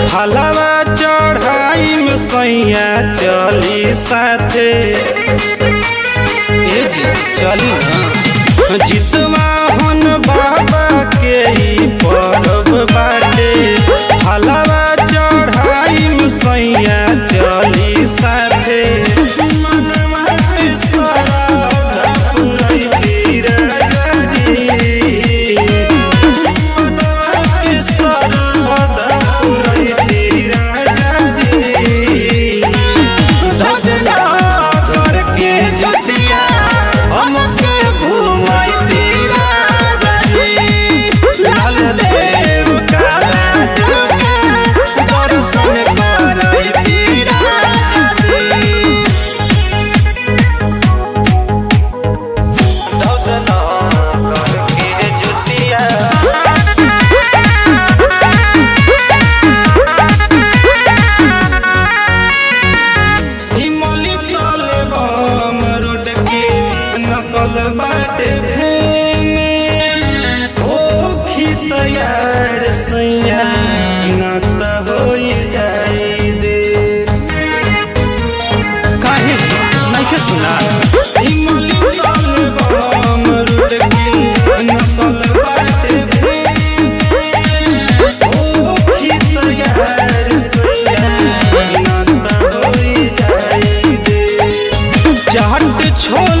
हलवा चढ़ाई में सैया चली साथे ए जी चली ना जितवा हन बाबा के ई परब बाटे हलवा चढ़ाई में सैया चली साथे मनवा के सरधा पुरैती राजा जी। मनवा के सरधा पुरैती राजा जी। धधला करके जुतिया हमके घुमैती राजा जी। लाल देव काला देव दर्शन करैती राजा जी। धधला करके जुतिया हिमली तले बम रोड के नकल बाटे भेने ओ तैयार सैया न त होई जाई दे काहे नइखे सुना हिमली तले बम रोड के नकल बाटे भेने ओ तैयार सैया न त होई जाई दे चाट छोल